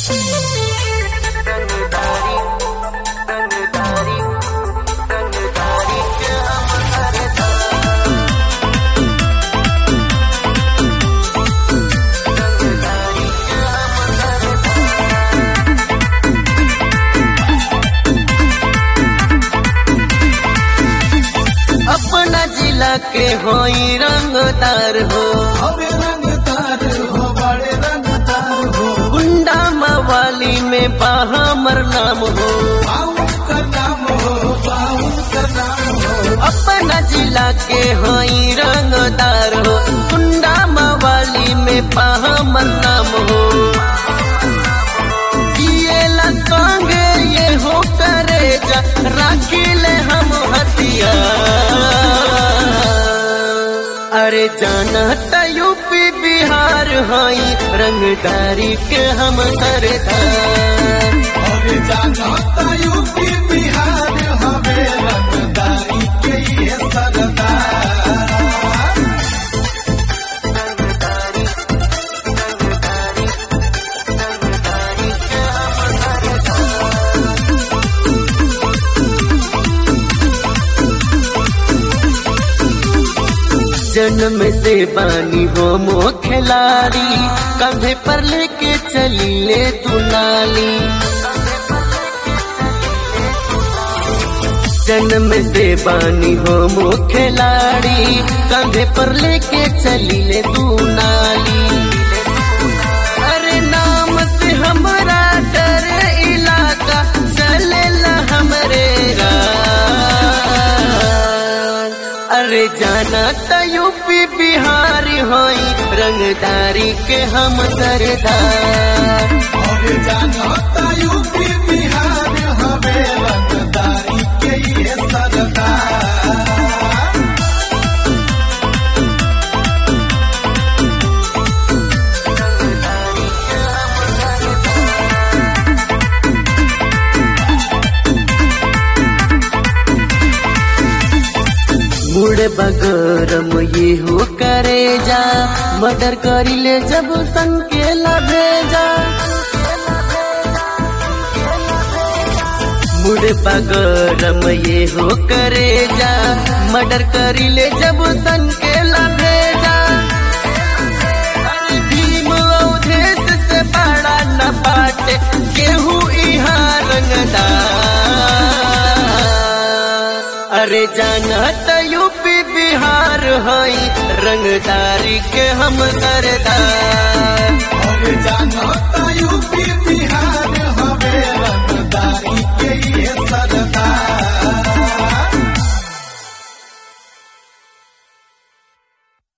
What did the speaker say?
अपना जिला के होई रंगदार हो हमें रंगदार हो बड़े रंगदार हो गुंडा मवाली में बाहमर नाम हो बाबू का नाम हो बाबू का नाम हो अपना जिला के होई रंगदार हो गुंडा मवाली में बाहमर नाम हो ये लंगे ये हो करे जा राखिले हम हथियार अरे जाना त यूपी बिहार हई रंगदारी के हम सरदार और जाना यूपी बिहार हमें रंगदारी के ये सरदार जन्म से बानी हो मो खिलाड़ी कंधे पर लेके चली ले दुलाली जन्म से बानी हो मो खिलाड़ी कंधे पर लेके चली ले दुनाली अरे नाम से हमारा डर इलाका चलेला हमरे राज अरे जाना त यूपी बिहार होई रंगदारी के हम सरदार और जाना यूपी बिहार हमें रंगदारी के ये सरदार मुड़ बगरम ये हो करे जा मर्डर करी ले जब संकेला भेजा मुड़ बगरम ये हो करे जा मर्डर करी ले जब संकेला भेजा अरे भीम अवधेश से बड़ा न बाटे केहू इहाँ रंगदार अरे जाना त यूपी बिहार हई रंगदारी के हम सरदार और